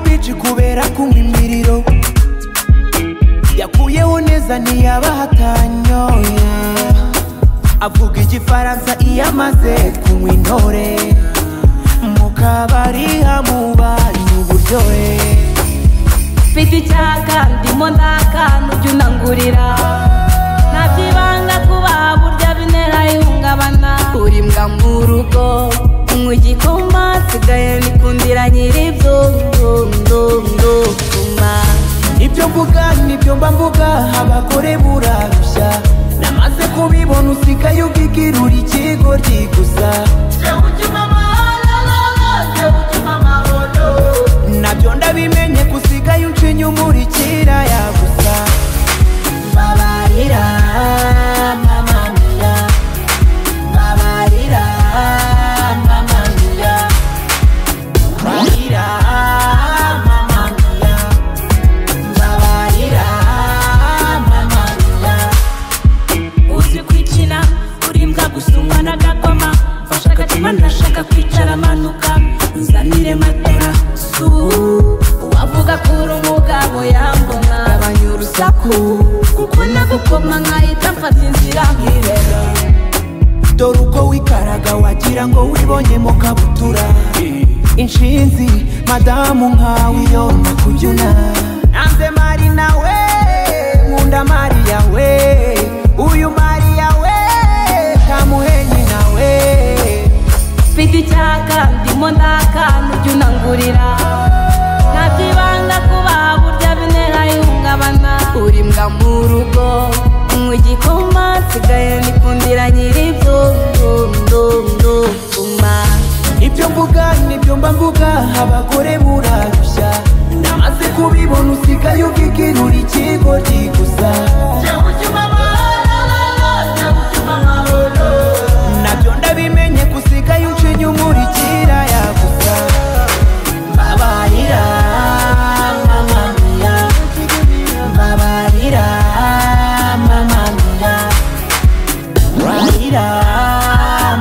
benshi kubera kunywa imiriro yakuyeho neza ntiyabahatanyoye avuga igifaransa iyo amaze kunywa intore mu kabari hamubanye uburyohe mfite icyaka ndimo ndakana ujya unangurira ntabyibanga kuba burya bintera ihungabana uribwa mu rugo unywa igikoma nsigaye nikundira nyiribyo ndondo tuma ibyo mvuga nibyo mba mvuga abagore burarushya namaze kubibona usigaye ubwigirura ikigoryi gusa nabyo ndabimenye gusigaye uncinya umurikira yagusa babarira mamamira babarira mamamira Babarira, mamamira babarira mamamira uzi kwikina urimbwa gusumwa n'agakoma mfashe agatima ndashaka kwicara manuka nzanire matora su wavuga kuri umugabo yambona abanya urusaku kuko nagukoma nkahita mfata inzira nkirera dore uko wikaraga wagira ngo wibonyemo kabutura inshinzi madamu nkawe iyo nakubyuna nanze mari nawe nkunda mariya we uyu mariya we kamuhenyi nawe mfite icyaka ndimo ndakana ujya unangurira ntabyibanga kuba burya bintera ihungabana urimbwa mu rugo unywa igikoma nsigaye nikundira nyiribyo ndondondondoma ibyo mvuga nibyo mba mvuga abagore burarushya namaze kubibona usigaye ubwigirura ikigoryi gusa nabyo ndabimenye gusigaye ucinya umurikira yagusa babarira mamamira babarira mamamira babarira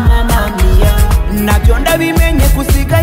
mamamira nabyo ndabimenye gusigaye